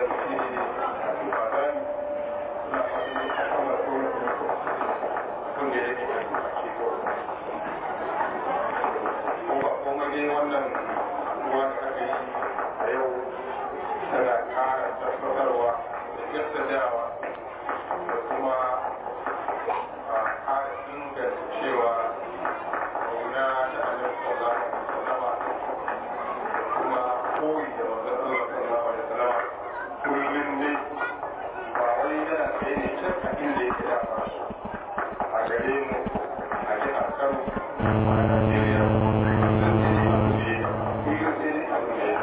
shi ne a tuba zani na fadi a kuma kuma kun da yake a tuba ke kuma kuma ne wannan ruwa da aka yi a yau tana kara tabbatarwa da jaddadawa da kuma a kara inganta cewa kauna ta annabi sallallahu alaihi wasallama da kuma koyi da manzon Allah sallallahu alaihi wasallama kullum ne ba wai yana tsaye ne can a inda yake da ba a gare mu a jihar Kano a Najeriya kullum sai dai abu ne kullum sai dai abu ne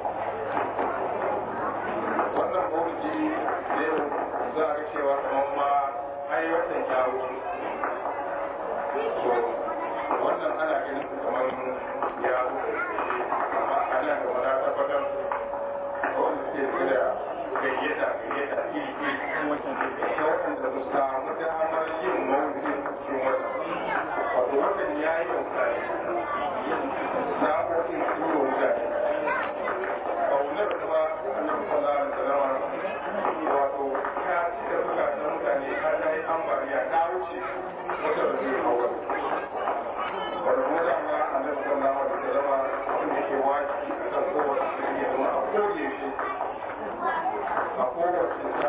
wannan mawuji yau za a ga cewa kamar ma ai watan ya wuce so wannan ana ganin kamar ya wuce amma a nan gaba na tabbatar wanda suke da gayyata gayyata iri iri ta waɗanda su samu damar yin mawuji cikin wata wato wannan ya yi mutane sa'o'in turo mutane kaunar kuma annabi sallallahu alaihi wasallam wato ta cika zukatan mutane har ta yi ambaliya ta wuce wata da zai hawa wanda mu da ma annabi sallallahu alaihi wasallam abin da ke wajibi a kan kowace shirya ya zama a koye shi a kowace ta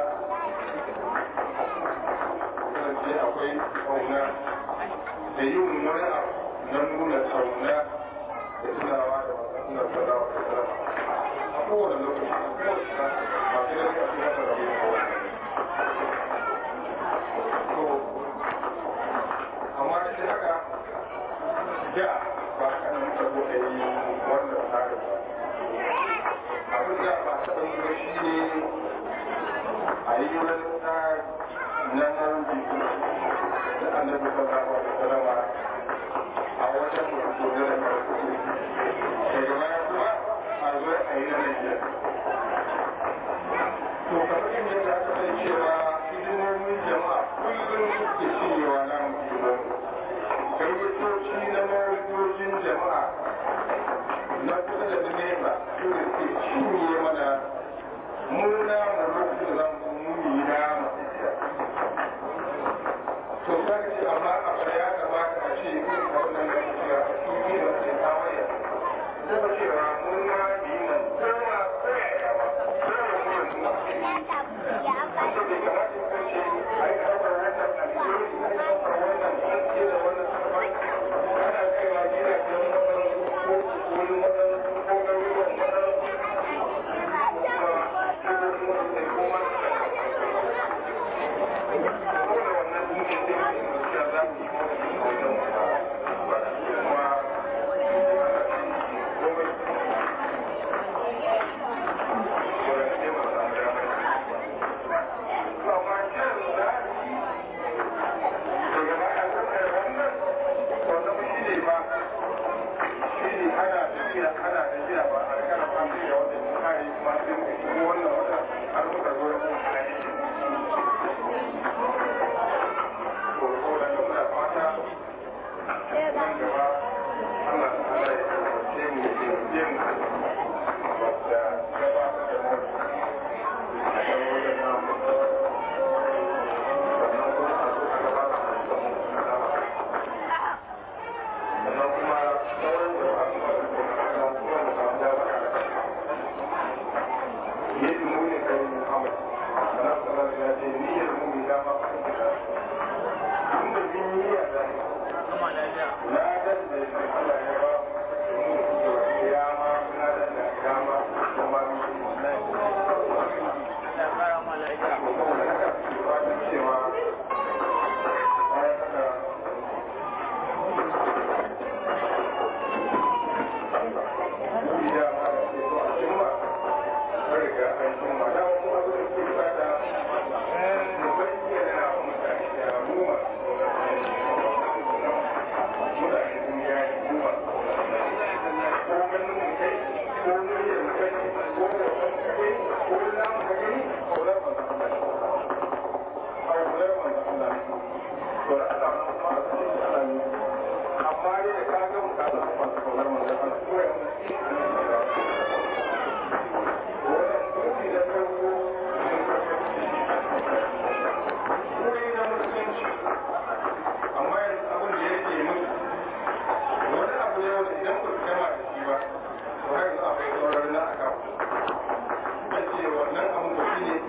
kasance akwai kauna da yin wani abu na nuna kauna da tunawa da masu sallallahu alaihi wasallam kowane lokaci a kowace ba sai da su masa rabu da kowa to amma da haka da ba haka nan muka zo a yi wannan tsarin ba abin da ba taɓa yi ba shi ne a yi wani tsari na mawuji da annabi sallallahu alaihi wasallam a wajen mutum da farko daga baya kuma a zo a yi na Najeriya. To kamar yadda aka san cewa hidimomin jama'a kullum suke cinyewa na mutum gayyatoci na mawujojin jama'a na kusa da na nesa su ne suke cinye mana murna mu lokacin da za mu muni na to za ka ce amma a baya ya kamata a ce a wannan lokaci a cikin da ke kawai zama cewa mun ma yi man koma koyaya ba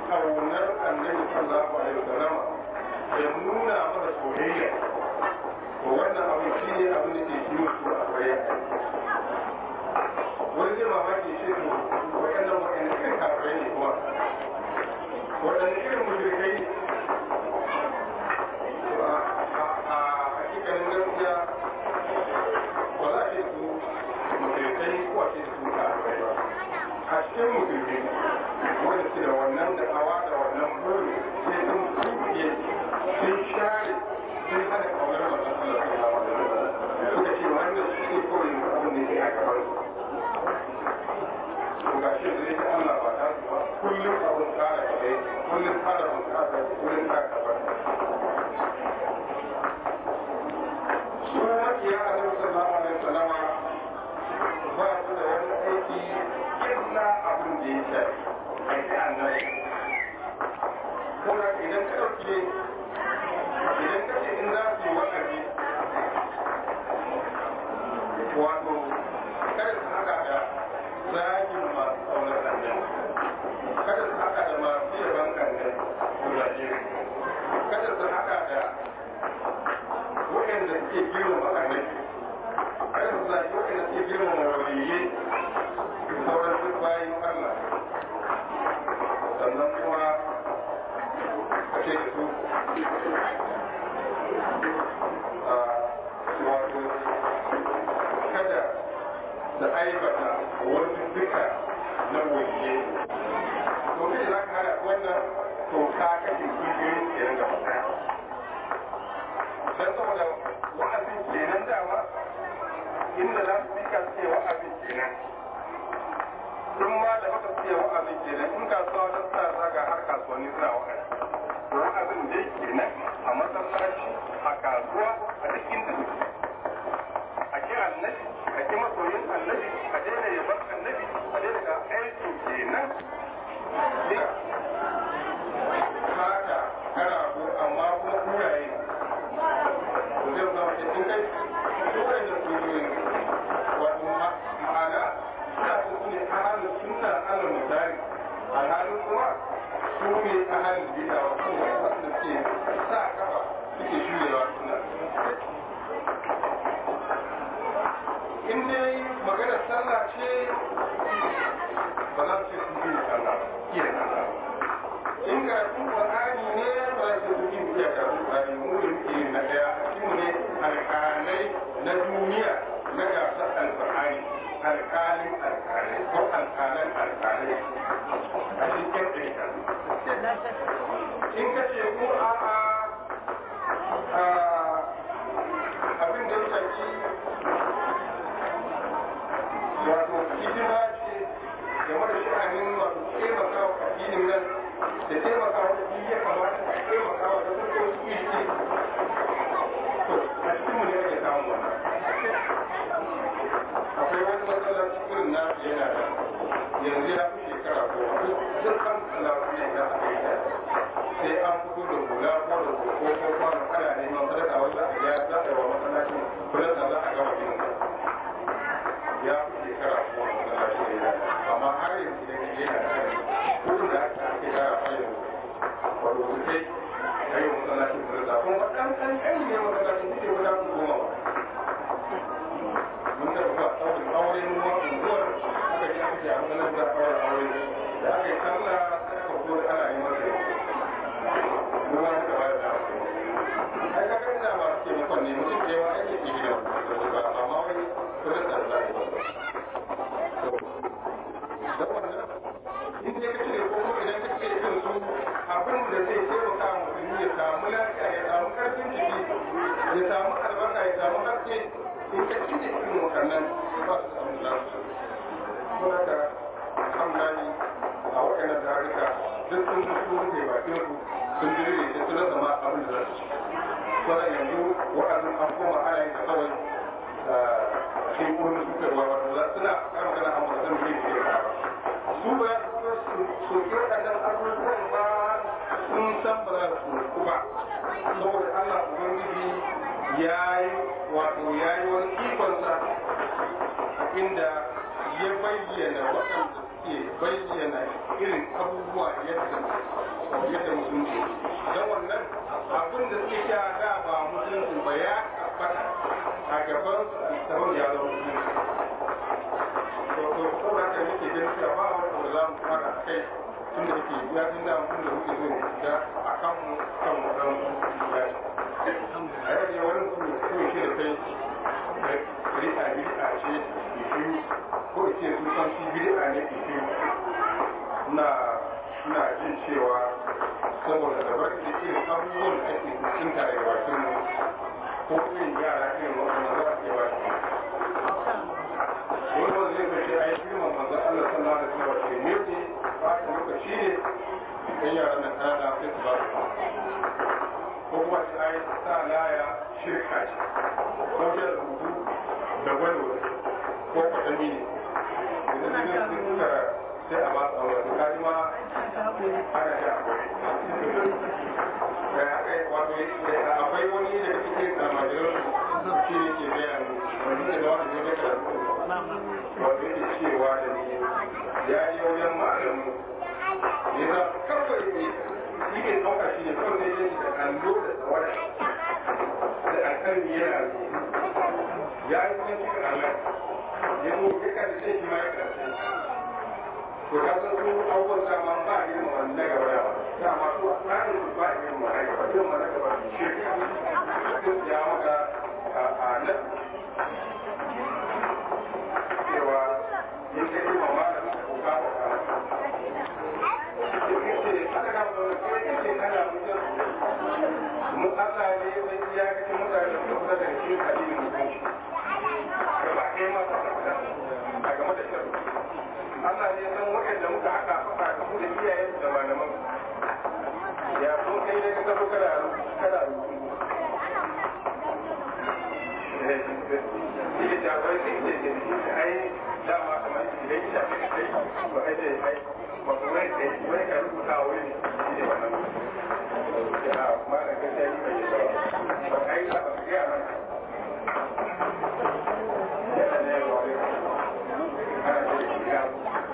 kaunar annabi sallallahu alaihi wasallam ya nuna masa soyayya to wannan abu shi ne abin da ke shi mutu a kwaye wani zai mamaki shi ne waɗannan waɗannan irin kafirai ne kuma waɗannan irin mushrikai a hakikalin gaskiya ba za a ce su mushrikai ko a ce su kafirai ba a cikin musulmi wanda ke da wannan da hawa da wannan buri sai sun kuke sun share sun hana kaunar wannan Allah sun hawa da suka ce wannan shi ne kawai abin da ke a gaban su ga shi zai ta Allah ba ta su ba kullum abin kara kaɗai kullum kara bunƙasa kullum kara kaɓar su makiya a nan sallallahu alaihi wasallama ba su da wani aiki illa abin da ya shafi aiki annabi kuma idan ka ɗauke idan ka ce in za su yi wa'azi wato kada su haka da zagin masu ƙaunar annabi kada su haka da masu yaban annabi gudaje kada su haka da waɗanda suke girmama annabi kada su zagi waɗanda suke girmama waliyyai sauran duk bayan Allah sannan kuma a ce da su wato kada da aibata wani duka na waje to kai za ka hada wannan to ka kashe kungiyoyin kenan da fata don saboda wa'azin kenan dama inda za su fika ce wa'azin kenan sun ma da baka ce wa'azin kenan in kasuwa ta sa zaga har kasuwanni suna wa'azi wa'azin dai kenan a masallaci a kasuwa a duk inda suke a ki annabi a ki masoyin annabi a daina yaban annabi a daina ga aikin kenan haka karago amma kuma kuraye to zai zama ce in kai kuraye da kuraye wato ma'ana suna su ne ahalin sunna alal misali alhalin kuma su ne ahalin bida wa kuma wanda ke sa kafa suke shurewa suna in dai magana sallah ce ba za su ce su yi sallah iya sallah in ga su qur'ani ne ba za su yi iya ga qur'ani mu da muke na daya mu ne alƙalai na duniya na gasar alƙur'ani alƙalin alƙalai ko alƙalan alƙalai a cikin ɗaya in ka ce ko a'a abin da ya shafi wato hidima ce game da sha'anin wato taimaka wa addinin nan da taimaka wa addini ya kamata a taimaka wa da kuka wasu iri to a cikin mu ne ake samun wannan akwai wani masallaci irin na yana da yanzu ya fi shekara goma duk kan masallaci ne na aka yi sai an fito da hula ko da koko ko kwano ana neman sadaka wanda a ya za a yi wa masallacin kullum da za a gama ginin ya fi shekara goma masallaci ne na amma har yanzu da ke yana da kai kudin da aka ake kara fayin wato su kai ayyukan masallacin kullum da kuma ɗan ɗan ɗan ne masallacin suke guda goma ba mun da ba ɗaurin aure mu ma unguwar aka ji aka ce a matsalar da ɗaurin aure da aka yi sallah sai aka fito da ana yi masa yau mu ma muka bayar da ai ka ga ina masu taimakon ne mutum da yawa ake ke gidan ba amma wani kudin da za a yi da wannan in dai ka cire ko idan ka cire irin su abin da zai taimaka wa musulmi ya samu lafiya ya samu karfin jiki ya samu albarka ya samu haske in ka ci da irin waɗannan ba su samu lafiya. Kuma ka alhamdulillah a waɗannan tarika duk sun su su rufe bakin su sun ji rere da sun zama abin da za su ci. Kuma yanzu waɗannan an koma ana yin kawai shi wani suka ruwa wato za suna kan magana a mutum ne ke da su ba su soke waɗannan abubuwan ba sun san ba za su ku ba saboda Allah Ubangiji ya yi wato ya yi wani ikonsa inda ya bayyana waɗanda suke bayyana irin abubuwa yadda musulunci don wannan abin da suke kya da ba musulunci ba ya tabbata a gaban su a littafin ya zama musulunci to to ko da ka nake ganin cewa ba wani abu da za mu fara a kai tun da yake ya fi da mun da muke zo da a kan mu kan mu dan ya a yau ne wani mutum ko shi da kai bid'a bid'a ce ke ko ce su san shi bid'a ne ke na na jin cewa saboda da baki da irin abubuwan da ake tsinta daga bakin mu ko irin yara irin waɗanda za a ke ba shi wani wanda zai kace ai girman manzon Allah sallallahu alaihi wasallam ke ne ne ba ta lokaci ne kan yaran nan kana da sai su ba su ko kuma shi ai sa laya shirka ce ko da rubutu da gwado ko kwatami ne idan ne sun suka sai a ba su aure su kaji ma ana da akwai akwai wani da cikin almajiran shi ne ke gaya mu wani ne da wani ne da wanda yake cewa da ni ya yi wajen malamu ya za kawai ne shi ke ɗauka shi ne kawai zai yi da kallo da tsawara da alƙalmi yana ya yi wani cikin allah ya zo ya karshe shi ma ya karshe to ka san su abubuwan dama ba a yin wani na gaba da dama su a tsarin su ba a yin wani gaba yin wani gaba shi ya maka a nan cewa yin ka yi mama da muka kuka da kama mu Allah ne sai iya kake mutane da kusa da shi kalilin mutunci gaba ɗaya ma ta a game da shirin Allah ne san waɗanda muka haɗa faɗa da su da iyayen da malaman ya so kai ne ka zo kada kada Shi da bai sai ce ce shi ai dama kamar shi da shi da kai ba kai ce ai ba ku wai sai wai ka rubuta wai ne shi ne wannan ya ma da kai sai bai ba ba kai ba ka ga mana ya ne wa ana ce ya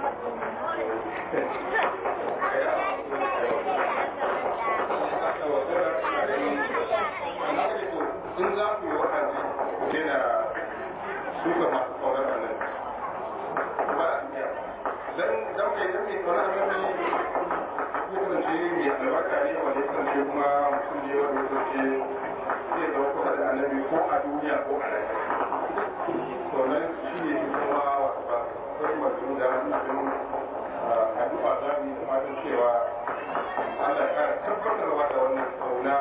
in za ku yi wa'azi ku daina suka masu kaunar annabi ba a iya dan dan mai dan mai kaunar annabi ya kasance mai albarka ne wanda ya kasance kuma mutum ne wanda ya kasance zai zama kusa da annabi ko a duniya ko a lafiya to nan shi ne kuma wasu ba sai masu da nufin addu'a za mu yi da fatan cewa Allah ya kara tabbatarwa da wannan kauna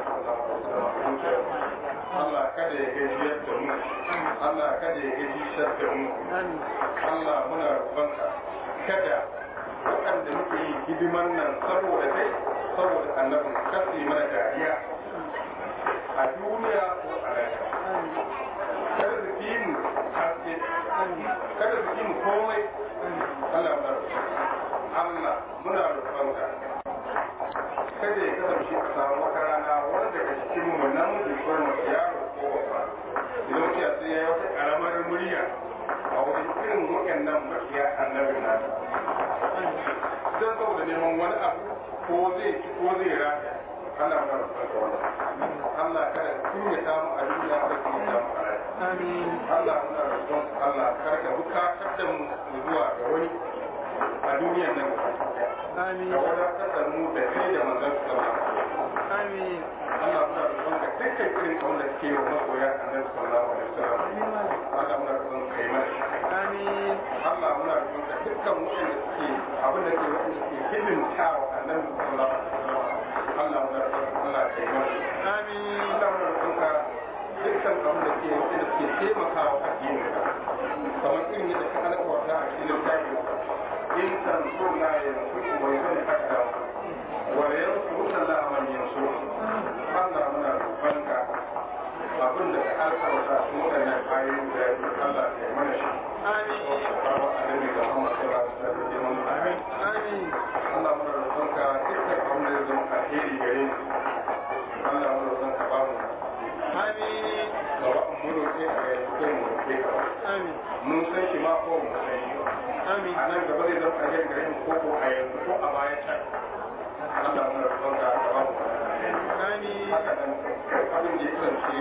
Allah kada ya gajiyar da mu Allah kada ya gajiyar da mu Allah muna roƙonka kada waɗanda muke yi hidiman nan saboda kai saboda annabin kasi mana dariya a duniya ko a lafiya kada su fi mu haske kada su fi mu komai Allah muna roƙonka Allah muna roƙonka kada ya kasance a samu wata rana wanda daga cikin mu namiji ko mace yaro ko babba idan mutum ya sai ya yi wata karamar murya a wajen irin waɗannan makiya annabin nasa don saboda neman wani abu ko zai ci ko zai rata Allah mana rufar da wannan Allah kada kun ya samu a duniya kada kun ya samu a rai Allah muna rufar Allah kada ka bukatar da mu zuwa ga wani a duniyan nan Amin. ka wadatar da mu da kai da manzon sallallahu Amin. Allah muna roƙon ka dukkan irin abin da ke wa masoya annabi sallallahu alaihi wasallam Allah muna roƙon ka yi mana Amin. Allah muna roƙon ka dukkan waɗanda suke abin da ke waɗanda suke hidimta wa annabi sallallahu alaihi wasallam Allah muna roƙon ka Allah ka yi mana Amin. Allah muna roƙon ka dukkan abin da ke waɗanda suke taimakawa addinin ka kamar irin yadda ka alƙawarta a cikin littafin in tansurna yansurku wa yusalli aqdamakum wa yansuruna Allah man yansurku Allah muna roƙonka abin da ka alƙawarta su waɗannan ayoyi da Allah ya mana shi Amin. Babu annabi da Muhammad sallallahu alaihi wasallam amin Amin. Allah muna roƙonka dukkan abin da zai zama alheri gare mu Allah muna roƙonka ba mu Amin. ba wa mu roƙe ka yanzu ko mu roƙe ka ba Amin. mun san shi ma ko mu san shi ba Amin. a nan gaba zai zama alheri gare mu ko ko a yanzu ko a baya can Allah muna roƙonka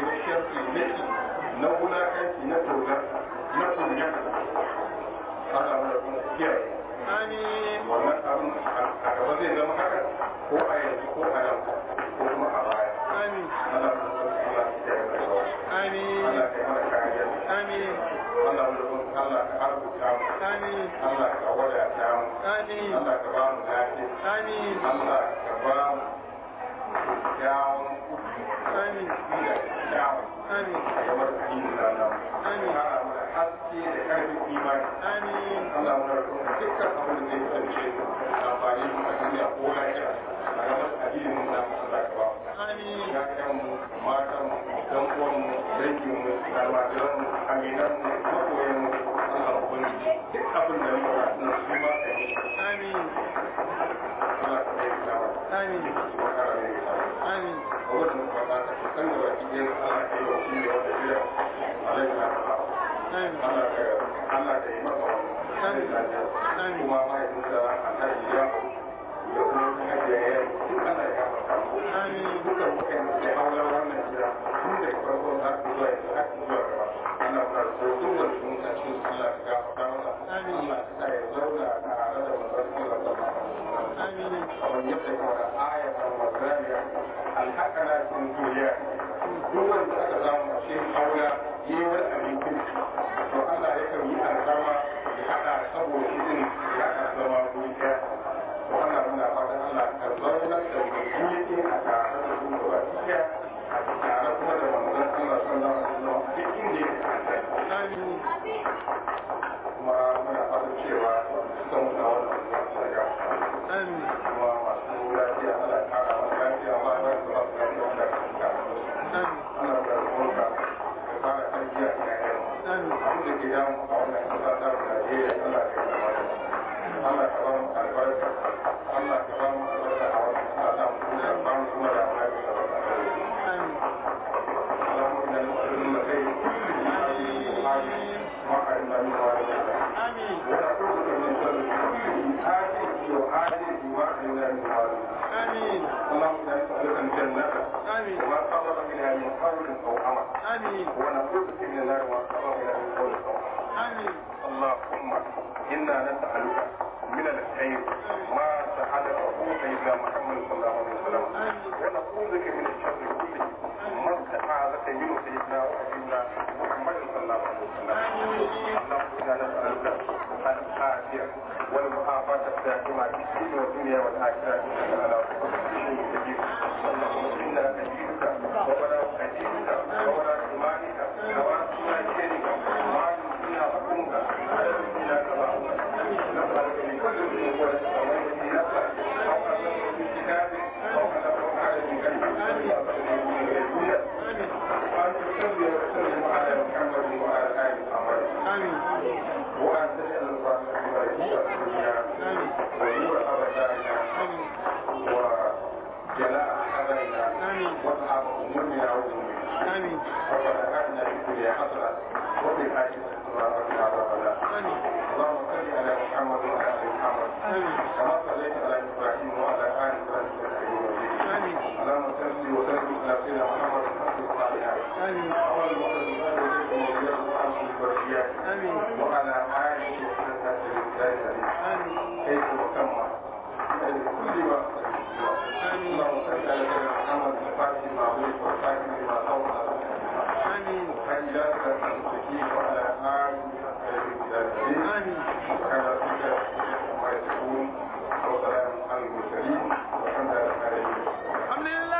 na sharfi na ki na wulakanci na tozar na kunya Allah mu da kuma kiyaye Amin. wannan abin a gaba zai zama haka ko a yanzu ko a nan ko kuma a baya Amin. Allah mu da kuma Allah ya kiyaye da sauran Amin. Allah ya mana kariya Amin. Allah mu da kuma Allah ka arzuta mu Amin. Allah ka wadata mu Amin. Allah ka ba mu lafiya Amin. Allah ka ba mu kyawun kuɗi Amin. da kyawun Amin. a gabar addinin nan Amin. Kara mu da haske da ƙarfin imani Amin. Allah mu da kuma dukkan abin da zai kasance amfani a duniya ko lafiya a gabar addinin nan Allah ka ba mu Amin. ya ƴan mu matan mu dan uwan mu dangin mu almajiran mu aminan mu makoyan mu Allah ubangiji duk abin da muka na su ma ka yi Amin. Allah ka bai ta wa Amin. kuma kara bai ta wa Amin. a wannan kwana ta kan da baki ɗaya Allah ka yi wa shi ne wanda biya alaihi wa sallam Amin. Allah ka Allah ka yi masa Amin. wannan Amin. kuma mahaifinsa alhaji ya da kuma hajiya ya yi duk Allah ya gafarta mu Amin. dukkan waɗanda ke haular wannan gida tun da farko har zuwa yanzu har zuwa gaba ana fara so duk wanda sun ka cikin su Allah ka gafarta masa Amin. Allah ka sa ya zauna tare da manzon Allah sallallahu alaihi wasallam Amin. kamar yadda ya fara aya ta mazariya alhaqana cikin duniya duk wanda aka samu a cikin haula yi wani abin kirki to Allah ya kan yi alkama ya haɗa saboda shi din ya haɗa zama guri ɗaya to Allah muna fatan Allah ka zauna da mutum a tare da su gaba ɗaya a tare kuma da manzon Allah sallallahu alaihi wasallam duk inda yake a kai Amin. kuma muna fatan cewa suka mutu a wannan zuwa ya Amin. kuma masu lafiya ana kara masu lafiya ma ba su masu lafiya wanda ka suka Amin. ana da ruwanka ka fara tarbiya a yayan Amin. abin da ke damu a wannan kasa ta mu Najeriya Allah ka yi zama da Allah ka ba mu albarka Allah ka ba mu albarka a wannan kasa ta mu kuma ba mu kuma da mu lafiya da barka Amin. اللهم انا نسالك خير كل حاجه ما علمنا من وعلمنا Amin. ونعوذ بك من شر كل آتيه وآتيه ما علمنا من وعلمنا Amin. اللهم انا نسالك الجنه Amin. وما قرب اليها من قول او عمل Amin. ونعوذ بك من النار وما قرب اليها من قول او عمل Amin. اللهم انا نسالك من الخير ما سالك سيدنا محمد صلى الله عليه وسلم ونعوذ بك من الشر كله ما استعاذك منه سيدنا وحبيبنا محمد صلى الله عليه وسلم اللهم انا نسالك العافيه والمعافاه الدائمه في الدين والدنيا والاخره انك على كل شيء قدير اللهم انا نجيبك وبلا نجيبك وبلا ايمانك وبلا خيرك ما يمكننا حكمك على ديننا كما نسالك من كل شيء ونسالك في نفسك او انك في كتابك او انك على Amin. وأن تصلي وسلم على محمد وعلى آل محمد Amin. وأن تجعل الفاتحة ورحمة الدنيا Amin. ونور أبداننا Amin. وجلاء حزننا آمين. وأصحاب أمورنا وذنوبنا Amin. ربنا آتنا في الدنيا حسنة وفي الآخرة حسنة وقنا عذاب النار Amin. اللهم صل على محمد